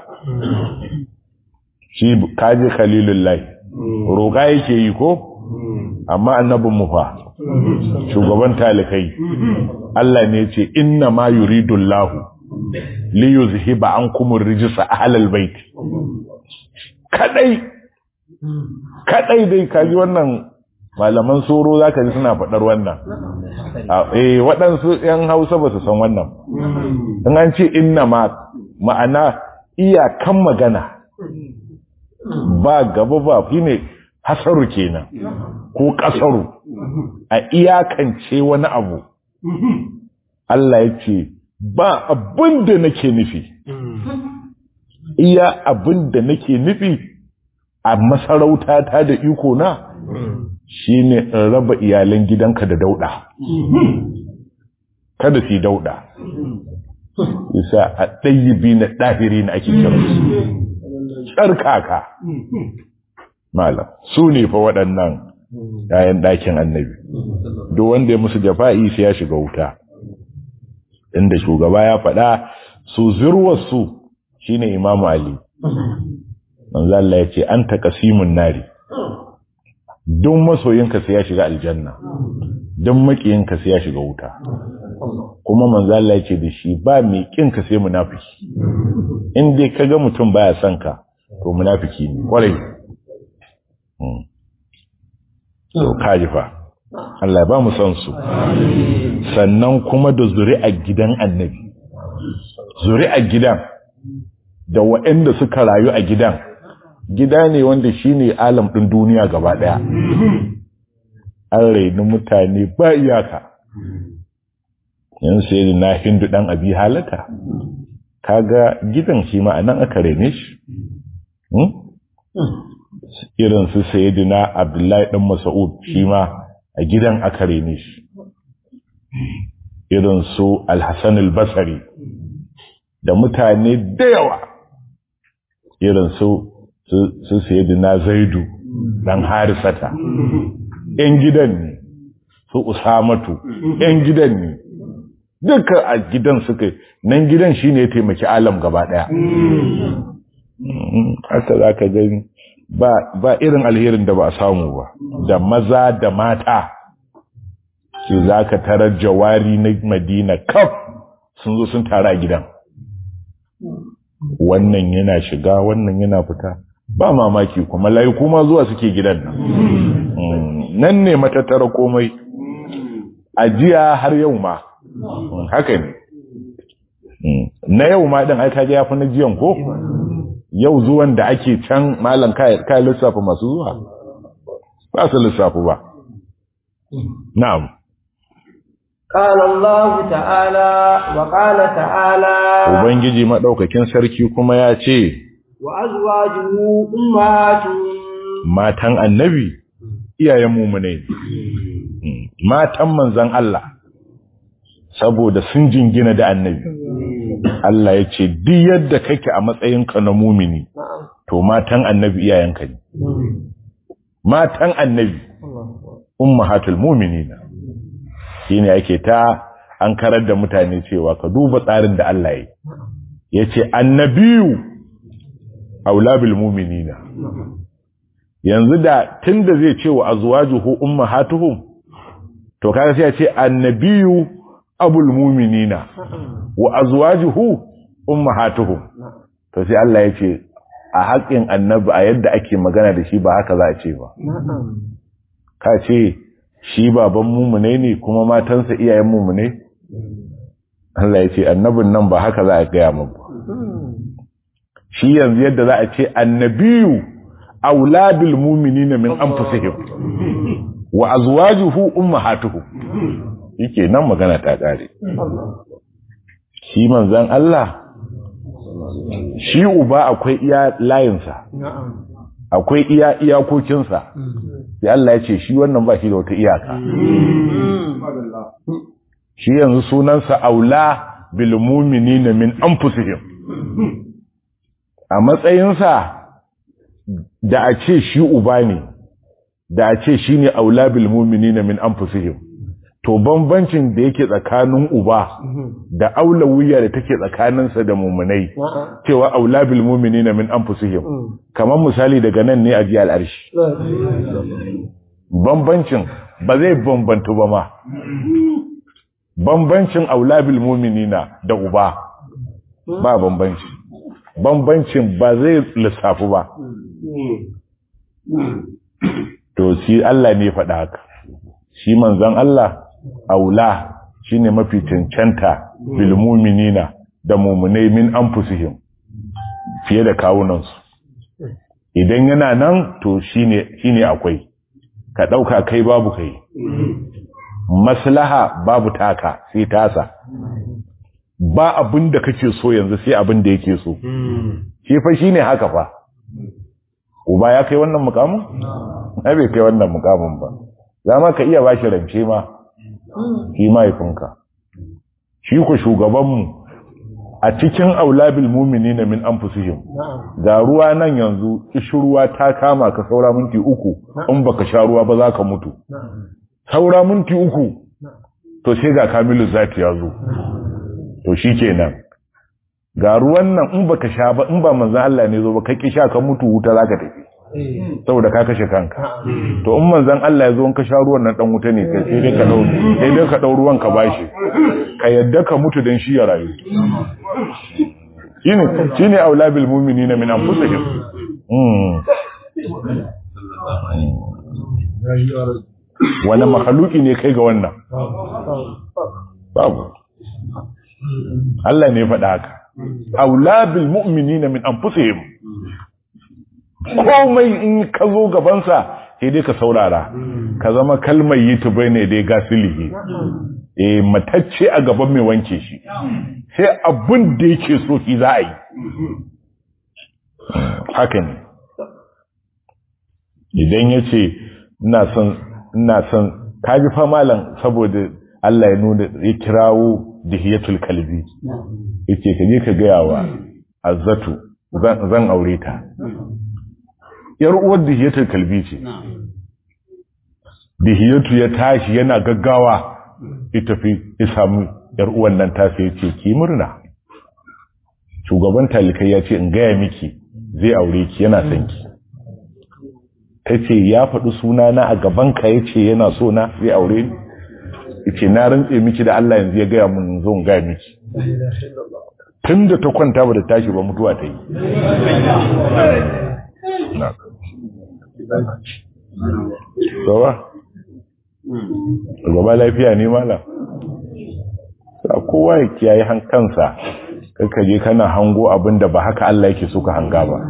shi kaji khalilullahi roƙa yake yi ko amma annabin mu fa shugaban talikai Allah ne ce inna ma yuridullahu li yuzhiba ankum ar-rijsa ahlal bait kadai kadai dai kaji wannan malaman soro zaka ji suna faɗar wannan A- eh waɗansu ‘yan hausa ba su san wannan in an ce inna ma ma'ana iyakan magana ba gaba ba fi ne hasaru kenan ko ƙasaru a iyakance wani abu Allah ya ce ba abin da nake nufi iya abin da nake nufi a masarautata da iko na shine in raba iyalan gidanka da dauda kada su yi dauda isa a ɗayyibi na ɗahiri na ake kira su tsarkaka malam su ne fa waɗannan yayan ɗakin annabi duk wanda ya musu jafa'i sai ya shiga wuta inda shugaba ya faɗa su zirwarsu shine imamu ali manzo Allah ya ce anta qasimun nari don masoyinka sai ya shiga aljanna don makiyinka sai ya shiga wuta kuma manzo Allah yake da shi ba mai kinka sai munafiki in dai kaga mutum baya son ka to munafiki ne kwarai Hmm. to kaji fa Allah ya ba mu son su sannan kuma da zuri'a gidan annabi zuri'a gidan da waɗanda suka rayu a gidan gida ne wanda shine alam ɗin duniya gaba ɗaya an raini mutane ba iyaka yan sai na hindu ɗan abi halata kaga gidan shi ma anan aka raine shi irin su sayyidina abdullahi dan mas'ud shi ma a gidan aka rene shi irin su al-hasan al-basri da mutane da yawa irin su su sayyidina zaidu dan harisata yan gidan ne su usamatu yan gidan ne duka a gidan suka nan gidan shine ya taimaki alam gaba daya haka za ka gani ba irin alherin da ba a samu ba da maza da mata su za ka tarar jawari na madina kaf sun zo sun tara gidan wannan yana shiga wannan yana fita ba mamaki kuma layi kuma zuwa suke gidan nan nan ne matattara komai ajiya har yau ma haka ne na yau ma ɗin aika ya fi na jiyan ko yau zuwan da ake can malam kai lissafa masu zuwa ba su lissafi ba na'am قال الله تعالى وقال تعالى ubangiji madaukakin sarki kuma ya ce وأزواجه أمهاتهم matan annabi iyayen mumune matan manzan Allah saboda sun jingina da annabi Allah ya ce duk yadda kake a matsayinka na mumini to matan annabi iyayenka ne matan annabi ummahatul mu'minina shine yake ta an karar da mutane cewa ka duba tsarin da Allah ya yace annabiyu aula bil mu'minina yanzu da tunda zai ce wa azwajuhu ummahatuhum to kaga sai ya ce annabiyu abul mu'minina wa azwajuhu ummahatuhum to sai Allah ya ce a haƙin annabi a yadda ake magana da shi ba haka za a ce ba ka ce shi baban mumune ne kuma matansa iyayen mumune Allah ya ce annabin nan ba haka za a gaya mu ba shi yanzu yadda za a ce annabiyu auladul mu'minina min anfusihim wa azwajuhu ummahatuhum yake nan magana ta kare shi manzon Allah shi uba akwai iya layinsa akwai iya iyakokinsa sai Allah ya ce shi wannan ba shi da wata iyaka shi yanzu sunansa aula bil mu'minina min anfusihim a matsayinsa da a ce shi uba ne da a ce shi ne aula bil mu'minina min anfusihim to bambancin da yake tsakanin uba da aula wuya da take tsakaninsa da mumunai cewa aula bil mu'minina min anfusihim kamar misali daga nan ne a ji al'arshi bambancin ba zai bambantu ba ma bambancin aula bil mu'minina da uba ba bambanci bambancin ba zai lissafu ba to shi Allah ne faɗa haka shi manzon Allah aula shine mafi cancanta bil mu'minina da mu'minai min anfusihim fiye da kawunansu idan yana nan to shine shine akwai ka dauka kai babu kai maslaha babu taka sai tasa ba abin da kake so yanzu sai abin da yake so shi fa shine haka fa uba ya kai wannan mukamin ai bai kai wannan mukamin ba zama ka iya bashi rance ma shi mahaifinka shi ku shugabanmu a cikin aulabil mu'minina min anfusihim ga ruwa nan yanzu ruwa ta kama ka saura minti uku in baka sha ruwa ba za ka mutu saura minti uku to sai ga kamilu zati ya zo to shi kenan ga ruwan nan in baka sha ba in ba manzan Allah ne zo ba kai sha ka mutu wuta zaka tafi saboda ka kashe kanka to in manzan Allah ya zo in ka sha ruwan nan dan wuta ne kai sai dai ka dau sai dai ka dau ruwan ka bashi ka yadda ka mutu dan shi ya rayu shine shine aula bil mu'minina min anfusihim mm wani mahaluki ne kai ga wannan babu Allah ne faɗa haka aula bil mu'minina min anfusihim komai in ka zo gabansa sai dai ka saurara ka zama kalmar yi ta bai ne dai gasilihi eh matacce a gaban mai wanke shi sai abin da yake so ki za a yi haka ne idan ya ce ina son ina son kaji fa malam saboda Allah ya nuna ya kirawo dihiyatul kalbi yace ka je ka gaya wa azzatu zan aure ta yar uwar dihiyatul kalbi ce dihiyatu ya tashi yana gaggawa ya tafi ya samu yar uwan nan ta sai yace ki murna shugaban talikai ya ce in gaya miki zai aure ki yana son ki tace ya faɗi suna na a gaban ka yace yana so na zai aure ni yace na rantse miki da Allah yanzu ya gaya mun zo in gaya miki tun da ta kwanta ba da tashi ba mutuwa ta yi gaba gaba lafiya ne mala a kowa ya kiyaye hankansa kaka je kana hango abin da ba haka Allah yake suka hanga ba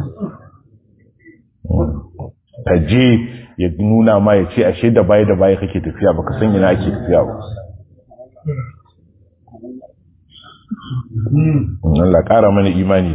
ka je ya nuna ma ya ce ashe da baya da baya kake tafiya baka san ina ake tafiya ba Allah ƙara mana imani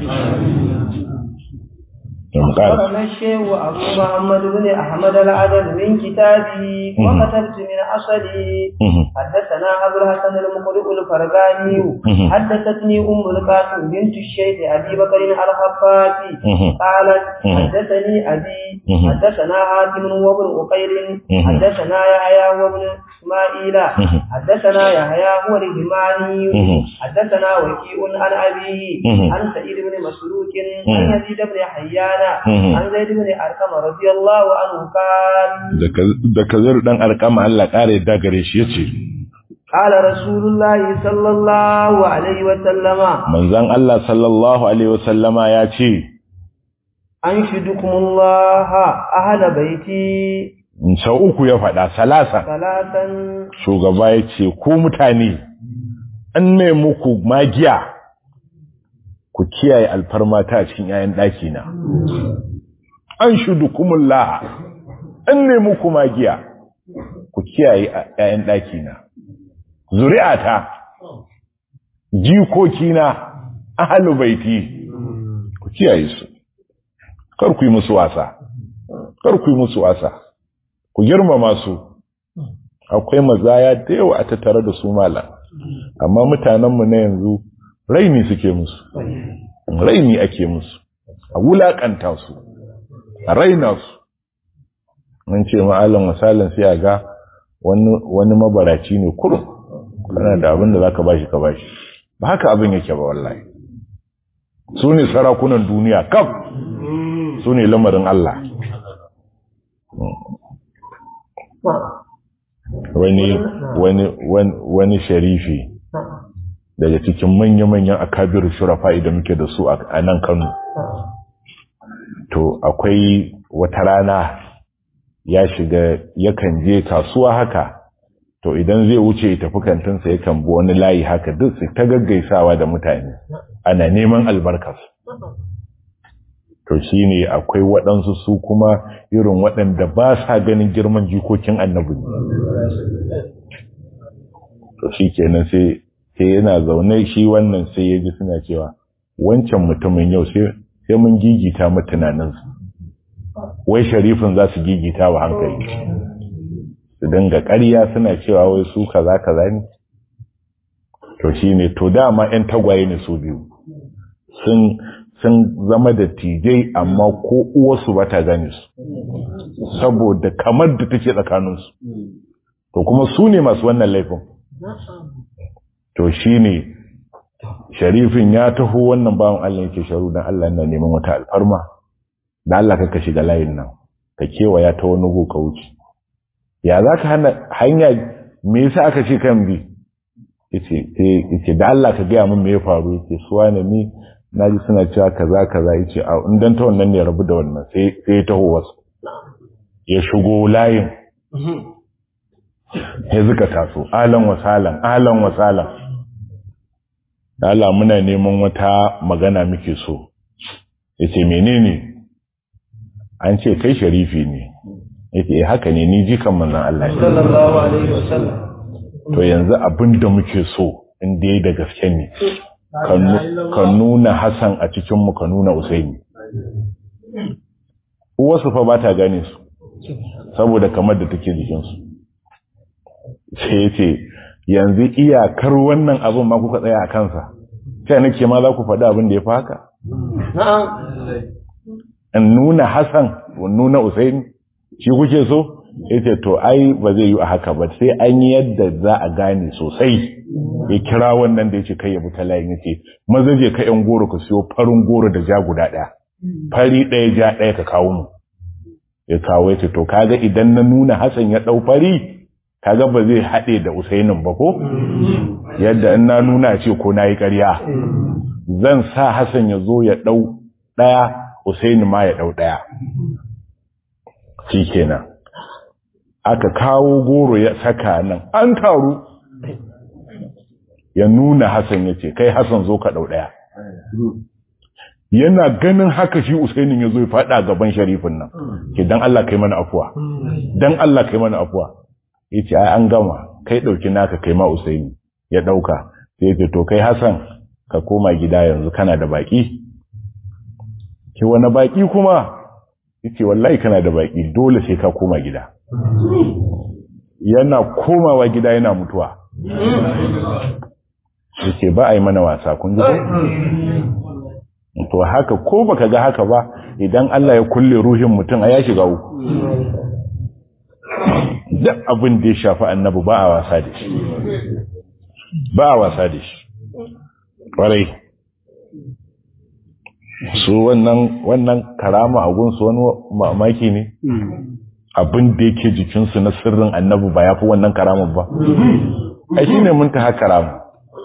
أخبرنا الشيخ أبو محمد بن أحمد العدد من كتابه وكتبت من أصلي حدثنا أبو الحسن المقرئ الفرقاني حدثتني أم القاسم بنت الشيخ أبي بكر الخفافي قالت حدثني أبي حدثنا حاتم وابن أقيل حدثنا يحيى وابن إسماعيل حدثنا يحيى هو الهماني حدثنا وكيء عن أبيه عن سعيد بن مسروق عن يزيد بن حيان an zai dubu arkama radiyallahu anhu kan da kazar dan arkama Allah kare da gare shi yace qala rasulullahi sallallahu alaihi wa sallama manzon Allah sallallahu alaihi wa sallama yace an shidukumullaha ahla baiti sau uku ya faɗa salasa salatan shugaba yace ku mutane an ne muku magiya ku kiyaye alfarmata a cikin ‘ya'yan ɗakina. An shudu kumulla, an nemi kuma giya, ku kiyaye ‘ya'yan ɗakina. Zuri'ata, jikokina, ahalu baiti, ku kiyaye su. Kar ku yi musu wasa, kar ku yi musu wasa, ku girmama su. Akwai mazaya da yawa a tattare da su malam, amma mutanenmu na yanzu raini suke musu raini ake musu a wulakanta su a raina su mun ce ma'alan misalin sai a ga wani mabaraci ne kurum kana da abin da za ka bashi ka bashi ba haka abin yake ba wallahi su ne sarakunan duniya kaf su ne lamarin Allah wani wani wani sharifi daga cikin manya-manyan akabiru shurafa da muke da su a nan Kano. To akwai wata rana ya shiga yakan je kasuwa haka to idan zai wuce ya tafi kantinsa yakan bi wani layi haka duk su ta gaggaisawa da mutane ana neman albarkarsu. To shi ne akwai waɗansu su kuma irin waɗanda ba sa ganin girman jikokin annabi. To shi kenan sai sai yana zaune shi wannan sai ya ji suna cewa wancan mutumin yau sai mun gigita mu tunaninsu wai sharifin za su gigita wa hankali su dinga ƙarya suna cewa wai su kaza kaza ne to shi ne to dama 'yan tagwaye ne su biyu sun sun zama da tijai amma ko uwarsu ba ta gane su saboda kamar da take tsakaninsu to kuma su ne masu wannan laifin to shi ne sharifin ya taho wannan bawan Allah yake sharu don Allah yana neman wata alfarma da Allah ka shiga layin nan ka kewaya ta wani go ka wuce ya za ka hana hanya me yasa aka ce kan bi yace da Allah ka gaya min me ya faru yace suwa ne ni naji suna cewa kaza kaza yace a in dan ta wannan ne rabu da wannan sai sai ya taho wasu ya shigo layin ya zuka taso alan wasalan alan wasalan Allah muna neman wata magana muke so yace menene an ce kai sharifi ne yace eh haka ne ni jikan manzon Allah ne sallallahu alaihi wasallam to yanzu abinda muke so in dai da gaske ne ka nuna Hassan a cikin mu ka nuna Usaini uwarsu fa ba ta gane su saboda kamar da take jikinsu sai ya ce yanzu iyakar wannan abin ma kuka tsaya a kansa sai nake ma za ku faɗi abin da ya fi haka in nuna hassan nuna usaini shi kuke so ya ce to ai ba zai yi a haka ba sai an yi yadda za a gane sosai ya kira wannan da ya ce kai ya buta layin ya ce maza je ka yan goro ka siyo farin goro da ja guda ɗaya fari ɗaya ja ɗaya ka kawo mu ya kawo ya ce to kaga idan na nuna hassan ya ɗau fari kaga ba zai haɗe da usainin ba ko yadda in na nuna ce ko na yi ƙarya zan sa hassan ya zo ya ɗau ɗaya usaini ma ya ɗau ɗaya shi kenan aka kawo goro ya saka nan an taru ya nuna hassan ya ce kai hassan zo ka ɗau ɗaya yana ganin haka shi usainin ya zo ya faɗa gaban sharifin nan ke don Allah kai mana afuwa don Allah kai mana afuwa ya ce ai an gama kai ɗauki naka kai ma usaini ya ɗauka sai ya ce to kai hassan ka koma gida yanzu kana da baƙi ke wani baƙi kuma ya ce wallahi kana da baƙi dole sai ka koma gida yana komawa gida yana mutuwa ya ce ba a yi mana wasa kun ji to haka ko baka ga haka ba idan Allah ya kulle ruhin mutum a ya shiga uku duk abin da ya shafi annabi ba a wasa da shi ba a wasa da shi ƙwarai su wannan wannan karama a gunsu wani mamaki ne abin da yake jikinsu na sirrin annabi ba ya fi wannan karamin ba ai shi ne mun ta karama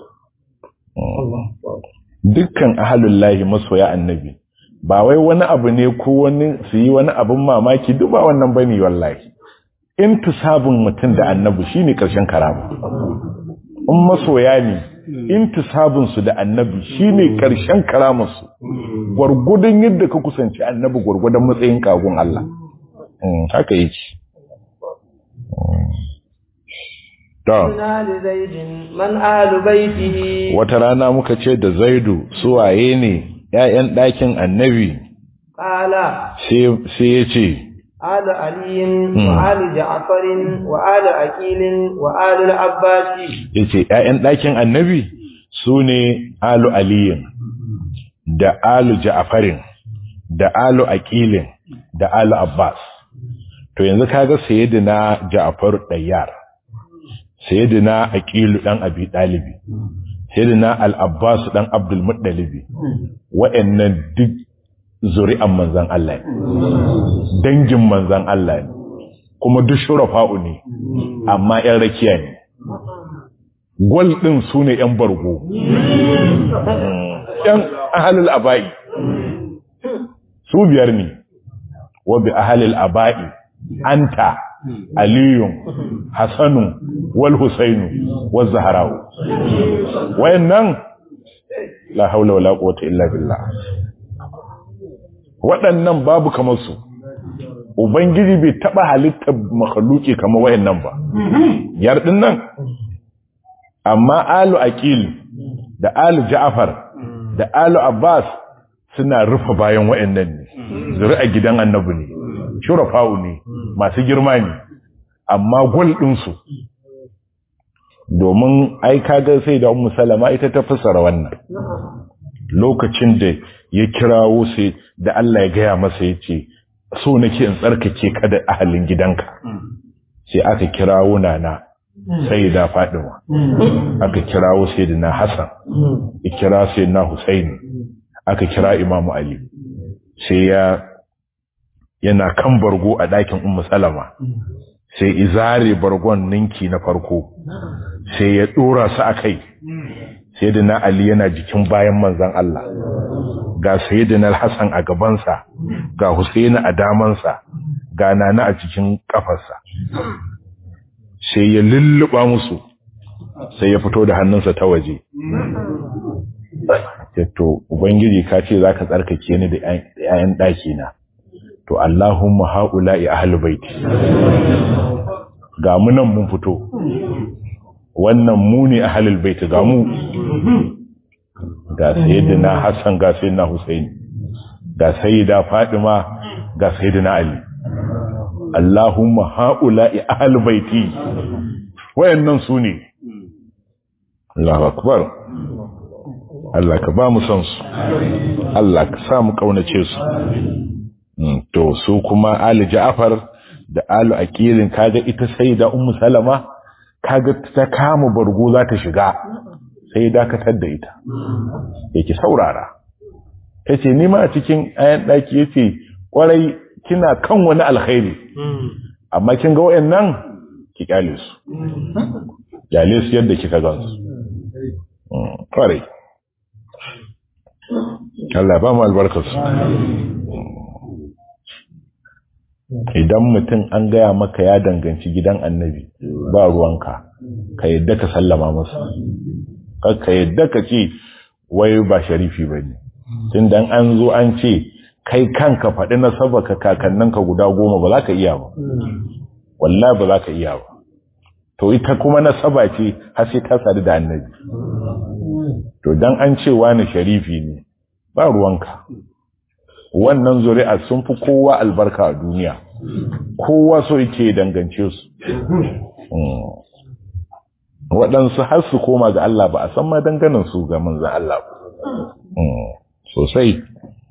dukkan ahalullahi masoya annabi ba wai wani abu ne ko wani su yi wani abin mamaki duk ba wannan bane wallahi intisabun mutum da annabi shine karshen karama in masoya ne intisabun su da annabi shine karshen karamarsu su gurgudun yadda ka kusanci annabi gurgudan matsayin kagun Allah haka yake wata rana muka ce da zaidu suwaye ne ‘ya'yan ɗakin annabi sai ya ce آل علي وآل جعفر وآل أكيل وآل العباس yace ƴaƴan ɗakin annabi su ne alu aliyin da alu ja'farin da alu aqilin da alu abbas to yanzu kaga sayyidina ja'far dayyar sayyidina aqilu dan abi dalibi sayyidina al-abbas dan abdul muttalibi wa'annan duk zuri'an manzan Allah ne dangin manzan Allah ne kuma duk shurafa'u ne amma ƴan rakiya ne gwal ɗin su ne ƴan bargo ƴan ahalul aba'i su biyar ne wa bi ahalul aba'i anta aliyun hasanun wal husainu wal zaharau wayannan la haula wala quwwata illa billah waɗannan babu kamar su ubangiji bai taɓa halittar makhluki kamar wayannan ba yar din nan amma alu aqil da alu ja'far da alu abbas suna rufe bayan wayannan ne zuri'a gidan annabi ne shurafa'u ne masu girma ne amma gol din su domin ai kaga sai da ummu salama ita ta fassara wannan lokacin da ya kirawo sai da Allah ya gaya masa ya ce so nake in tsarkake ka da ahalin gidanka sai aka kirawo nana sai da Fadima aka kirawo sai da na Hassan ya kira sai na Husaini aka kira Imam Ali sai ya yana kan bargo a ɗakin Ummu Salama sai izare bargon ninki na farko sai ya dora su akai sai da na Ali yana jikin bayan manzan Allah ga sayyidina Hassan a gabansa ga Husaini a damansa ga Nana a cikin kafarsa sai ya lulluba musu sai ya fito da hannunsa ta waje to ubangiji ka ce zaka tsarkake ni da ƴaƴan ɗaki na to Allahumma haula'i ahlul baiti ga mu nan mun fito wannan mu ne ahlul baiti ga mu ga sayyidina Hassan ga sayyidina Husaini ga sayyida Fatima ga sayyidina Ali Allahumma ha'ula'i ahal baiti wayannan su ne Allahu akbar Allah ka ba mu san su Allah ka sa mu kaunace su to su kuma Ali Ja'far da Alu Aqilin kaga ita sai da Ummu Salama kaga ta kama bargo za ta shiga sai dakatar da ita yake saurara yace ni ma a cikin ayan daki yace kwarai kina kan wani alkhairi amma kin ga wayannan ki kyale su kyale su yadda kika gansu kwarai Allah ba mu albarkarsu idan mutum an gaya maka ya danganci gidan annabi ba ruwanka ka yadda ka sallama masa ka yadda ka ce wai ba sharifi ba ne tun dan an zo an ce kai kanka faɗi na saba ka kakanninka guda goma ba za ka iya ba wallah ba za ka iya ba to ita kuma na saba ce har sai ta sadu da annabi to dan an ce wani sharifi ne ba ruwanka wannan zuri'a sun fi kowa albarka a duniya kowa so yake dangance su waɗansu har su koma ga Allah ba a san ma danganin su ga manzan Allah ba sosai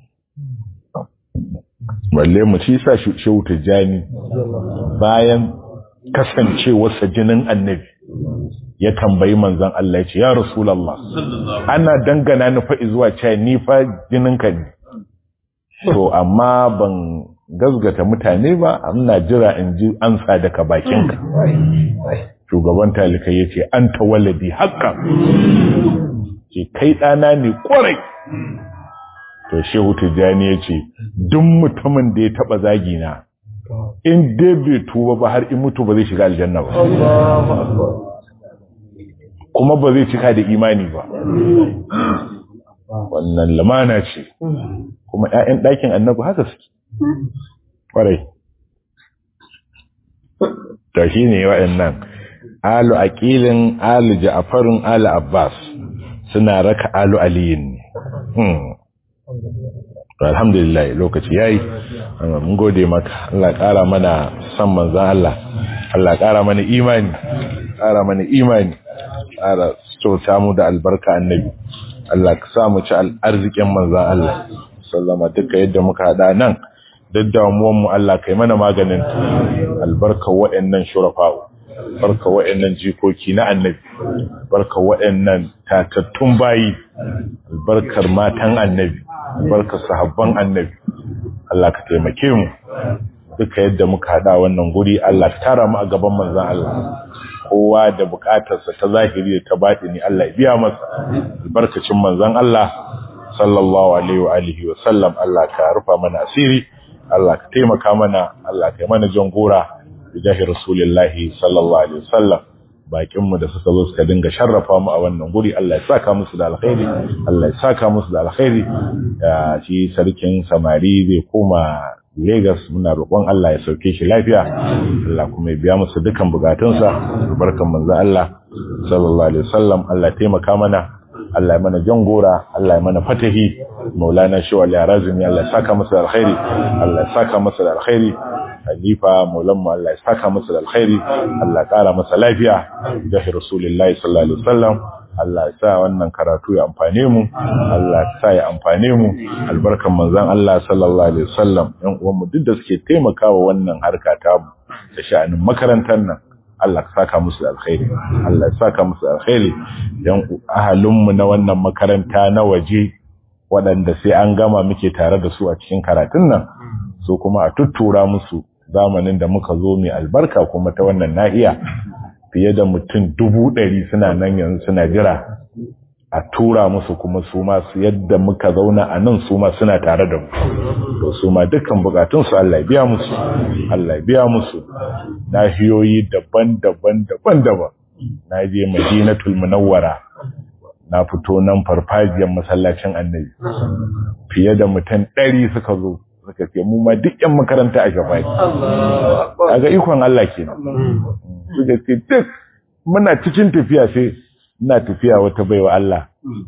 balle mu ci sa shehu tijjani bayan kasancewarsa jinin annabi ya tambayi manzan Allah ya ce ya rasulallah ana dangana ni fa zuwa cewa ni fa jininka ne to amma ban gazgata mutane ba ina jira in ji ansa daga bakinka shugaban talikai ya ce an ta waladi haka ce kai ɗana ne ƙwarai to shehu tijjani ya ce duk mutumin da ya taɓa zagina in dai bai tuba ba har in mutu ba zai shiga aljanna ba kuma ba zai cika da imani ba wannan lamana ce kuma ‘ya'yan ɗakin annabi haka suke ƙwarai ta shi ne waɗannan alu aƙilin alu ja'afarin alu abbas suna raka alu aliyin ne alhamdulillah lokaci yayi mun gode maka Allah ƙara mana san manzan Allah Allah ƙara mana imani ƙara mana imani ƙara sauta mu da albarka annabi Allah ka sa mu ci arzikin manzan Allah sallama duka yadda muka hada nan duk damuwan mu Allah kai mana maganin albarka waɗannan shurafa'u barka waɗannan jikoki na annabi barka waɗannan tatattun bayi albarkar matan annabi albarkar sahabban annabi Allah ka taimake mu duka yadda muka hada wannan guri Allah ka tara mu a gaban manzon Allah kowa da bukatarsa ta zahiri da ta batini Allah ya biya masa albarkacin manzon Allah sallallahu alaihi wa alihi wa sallam Allah ka rufa mana asiri Allah ka taimaka mana Allah ka yi mana jangora bijahi rasulillahi sallallahu alaihi wasallam bakin mu da suka zo suka dinga sharrafa mu a wannan guri Allah ya saka musu da alkhairi Allah ya saka musu da alkhairi shi sarkin samari zai koma Lagos muna roƙon Allah ya sauke shi lafiya Allah kuma ya biya musu dukan bukatunsa barkan manzo Allah sallallahu alaihi wasallam Allah ya taimaka mana Allah ya mana jangora Allah ya mana fatahi maulana shi wal yarazimi Allah ya saka masa da alkhairi Allah ya saka masa da alkhairi khalifa maulan mu Allah ya saka masa da alkhairi Allah ya kara masa lafiya da rasulullahi sallallahu alaihi wasallam Allah ya sa wannan karatu ya amfane mu Allah ya sa ya amfane mu albarkan manzon Allah sallallahu alaihi wasallam ɗan uwan mu duk da suke taimakawa wannan harka ta mu da sha'anin makarantar nan Allah ka saka musu da alkhairi Allah ya saka musu da alkhairi dan ahalin mu na wannan makaranta na waje waɗanda sai an gama muke tare da su a cikin karatun nan so kuma a tuttura musu zamanin da muka zo mai albarka kuma ta wannan nahiya fiye da mutum dubu ɗari suna nan yanzu suna jira a tura musu kuma su ma su yadda muka zauna a nan su ma suna tare da mu to su ma dukkan bukatunsu Allah ya biya musu Allah ya biya musu nahiyoyi daban-daban daban-daban na je madinatul munawwara na fito nan farfajiyar masallacin annabi fiye da mutum ɗari suka zo suka ce mu ma duk yan makaranta a shafai kaga ikon Allah kenan suka ce duk muna cikin tafiya sai ina tafiya wata baiwa Allah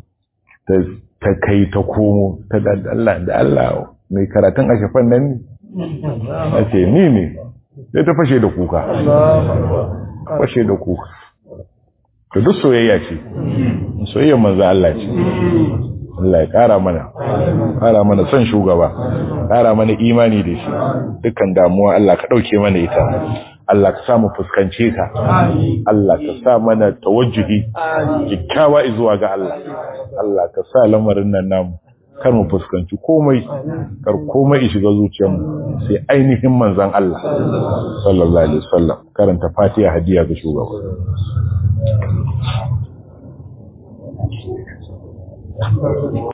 ta kai ta komo ta da Allah da Allah mai karatun a shafan nan ne a ce ni ne sai ta fashe da kuka fashe da kuka to duk soyayya ce soyayyar manzo Allah ce Allah ya kara mana kara mana son shugaba kara mana imani da shi dukkan damuwa Allah ka dauke mana ita Allah ka sa mu fuskance ka Allah ka sa mana tawajjuhi kikkiawa zuwa ga Allah Allah ka sa lamarin nan namu kar mu fuskanci komai kar komai shiga zuciyarmu sai ainihin manzon Allah sallallahu alaihi wasallam karanta Fatiha hadiya ga shugaba